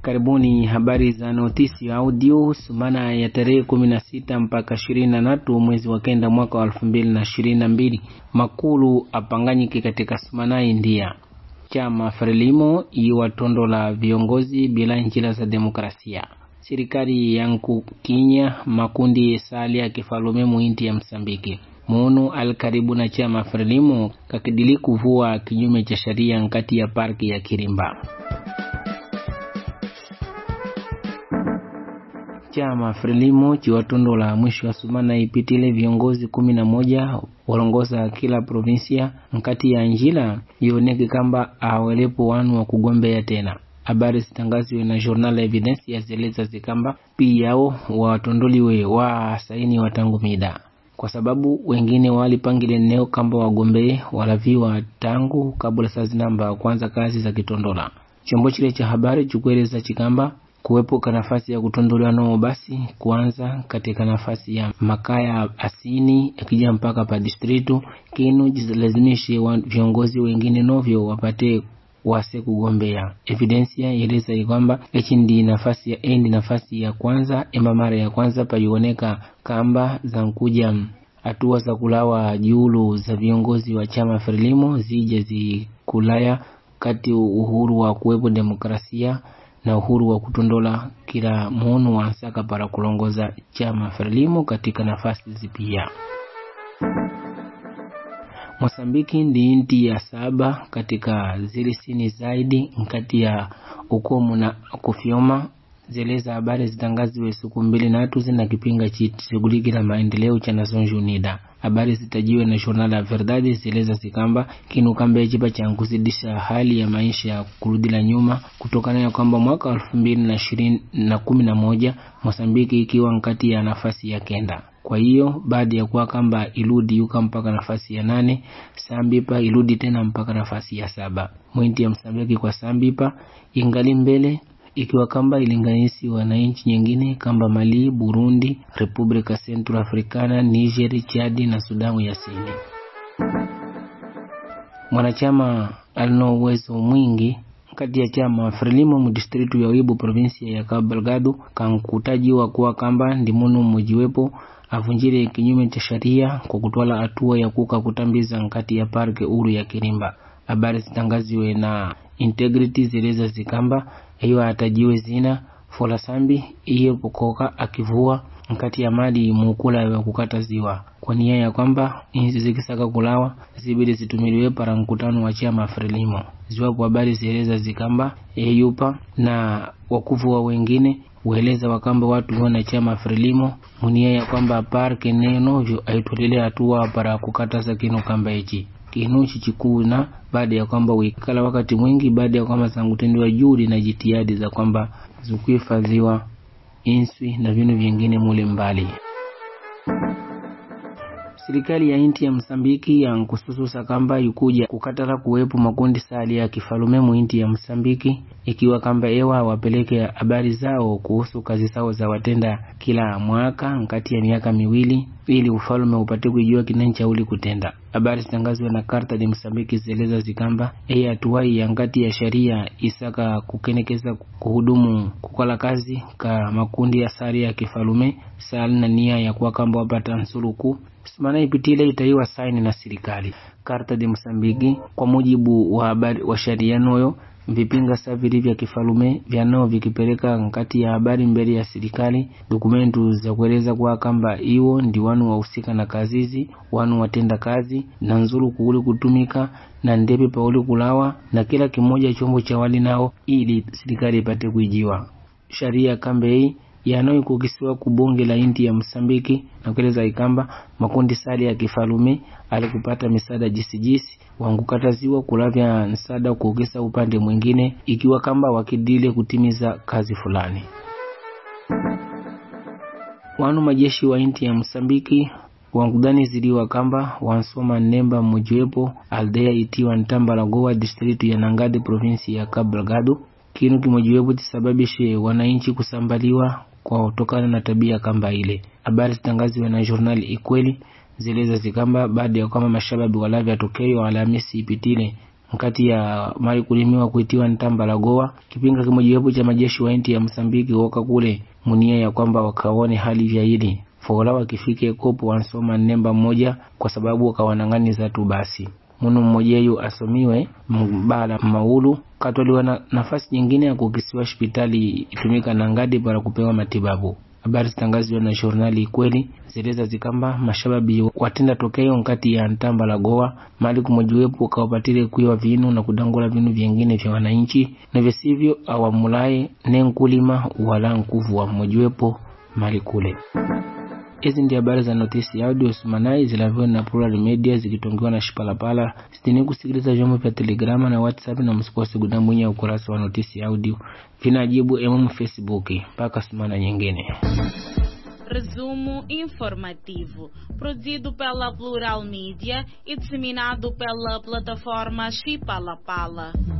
Karibuni habari za notisi audio sumana ya tarehe kumi na sita mpaka ishirini na tatu mwezi wa kenda mwaka wa elfu mbili na ishirini na mbili makulu apanganyike katika sumana India chama Frelimo iwa tondo la viongozi bila njira za demokrasia serikali yanku kinya makundi sali ya kifalume muinti ya Msambiki munu al karibu na chama Frelimo kakidili kuvua kinyume cha sheria nkati ya parki ya Kirimba. chama Frelimo chiwatondo la mwisho wa sumana ipitile viongozi kumi na moja walongoza kila provinsia nkati ya njila ioneke kamba awelepo wanu wa kugombea tena habari zitangaziwe na journal evidence yazeleza zikamba piyao watondoliwe wa saini watangu mida kwa sababu wengine walipangile neo kamba wagombee walaviwa tangu kabla saa zinamba kwanza kazi za kitondola chombo chile cha habari chikueleza chikamba kuwepo nafasi ya kutondolewa nao basi kuanza katika nafasi ya makaya asini yakija mpaka pa distritu kinu jilazimishe viongozi wengine novyo wapate wase kugombea evidensia eleza kwamba echi ndi nafasi ya endi nafasi ya kwanza ema mara ya kwanza paioneka kamba za nkuja hatua za kulawa julu za viongozi wa chama Frelimo zije zikulaya kati uhuru wa kuwepo demokrasia na uhuru wa kutondola kila munu wansaka para kulongoza chama Frelimo katika nafasi zipia. Mosambiki ndi inti ya saba katika zile sini zaidi nkati ya ukomu na kufyoma zeleza habari zitangaziwe siku mbili natu zina kipinga chishughulikila maendeleo cha Nações Unidas. Habari zitajiwe na Jornal la Verdade zeleza zikamba kinu kamba echipa cha kuzidisha hali ya maisha ya kurudila nyuma kutokana na kwamba mwaka elfu mbili na ishirini na kumi na moja Mosambiki ikiwa nkati ya nafasi ya kenda kwa hiyo baada ya kuwa kamba iludi yuka mpaka nafasi ya nane Sambipa iludi tena mpaka nafasi ya saba mwinti ya Msambiki kwa Sambipa ingali mbele ikiwa kamba ilinganisiwa na nchi nyingine kamba Mali, Burundi, Republika Central Africana, Niger, Chadi na Sudamu ya Sini. Mwanachama alino uwezo mwingi kati ya chama Frelimo mudistritu ya Wibu provinsia ya Cabo Delgado kankutajiwa kuwa kamba ndimunu mujiwepo avunjire kinyume cha sheria kwa kutwala hatua ya kuka kutambiza nkati ya parke uru ya Kirimba. Habari zitangaziwe na Integrity zileza zikamba hiyo atajiwe zina fola sambi iye pokoka akivua nkati ya mali mukula ya kukata ziwa kwa nia ya kwamba inzi zikisaka kulawa zibidi zitumiliwe para mkutano wa chama Frelimo. Ziwapo habari zieleza zikamba eyupa na wakuvua wengine ueleza wakamba watu wana chama Frelimo munia ya kwamba parke nenovyo aitolele hatua para kukataza kinu kamba ichi kinu chichikuna baada ya kwamba wikala wakati mwingi baada ya kwamba zangutendiwa juhudi na jitihadi za kwamba zikuhifadhiwa inswi na vinu vingine mule mbali. Serikali ya inti ya Msambiki yankusususa kamba ikuja kukatala kuwepo makundi sali ya kifalume muinti ya Msambiki ikiwa kamba ewa wapeleke habari zao kuhusu kazi zao za watenda kila mwaka nkati ya miaka miwili ili ufalume upate kujua kinancha uli kutenda. Habari zitangazwa na Karta de Msambiki zeleza zikamba eye atuwai ya ngati ya sharia isaka kukenekeza kuhudumu kukala kazi ka makundi ya sari ya kifalume sali na nia ya kuwa kamba wapata nsuluku simana ipitile itaiwa saini na serikali. Karta de Msambiki kwa mujibu wa habari wa sharia noyo vipinga savili vya kifalume vyanao vikipeleka nkati ya habari mbele ya serikali dokumentu za kueleza kwa kamba iwo ndi wanu wahusika na kazizi wanu watenda kazi na nzuru kuuli kutumika na ndepe pauli kulawa na kila kimoja chombo cha wali nao ili serikali ipate kuijiwa sharia kambe hii yanayoikukisiwa kubunge la inti ya Msambiki na kueleza ikamba makundi sali ya kifalume alikupata misaada jisijisi wangukataziwa kulavya msaada kuogesa upande mwingine ikiwa kamba wakidile kutimiza kazi fulani. Wanu majeshi wa inti ya Msambiki wangudani ziliwa kamba wansoma nemba mmojiwepo aldea itiwa Ntambala Goa distritu ya Nangade provinsi ya Cabo Delgado kinu kimojiwepo tisababishe wananchi kusambaliwa kwa kutokana na tabia kamba ile. Habari zitangaziwe na journal Ikweli zileza zikamba baada ya kwamba mashababi walavya tokeo Alhamisi ipitile nkati ya mali kulimiwa kuitiwa ntamba la goa kipinga kimojawapo cha majeshi wa inti ya msambiki woka kule munia ya kwamba wakaone hali vyaili fola wakifike kopo wansoma nemba mmoja kwa sababu wakawanang'aniza tu basi munu mmojeyu asomiwe mbala maulu katoliwa na nafasi nyingine ya kukisiwa hospitali itumika na ngadi para kupewa matibabu habari zitangaziwa na jurnali ikweli zeleza zikamba mashababi watenda tokeo nkati ya ntamba la goa mali kumojiwepo ukawapatile kuiwa vinu na kudangula vinu vyengine vya wananchi na visivyo awamulaye ne nkulima wala nkuvu wa mmojiwepo mali kule hizi ndi habari za notisi ya audio sumanai zilaviwa na plural media zikitongiwa na shipalapala sitini kusikiliza vyombo vya telegrama na whatsapp na msikose kudambwinya ukurasa wa notisi ya audio vinajibu emom facebook mpaka sumana nyingine Resumo informativo, produzido pela Plural Mídia e disseminado pela plataforma Chipalapala.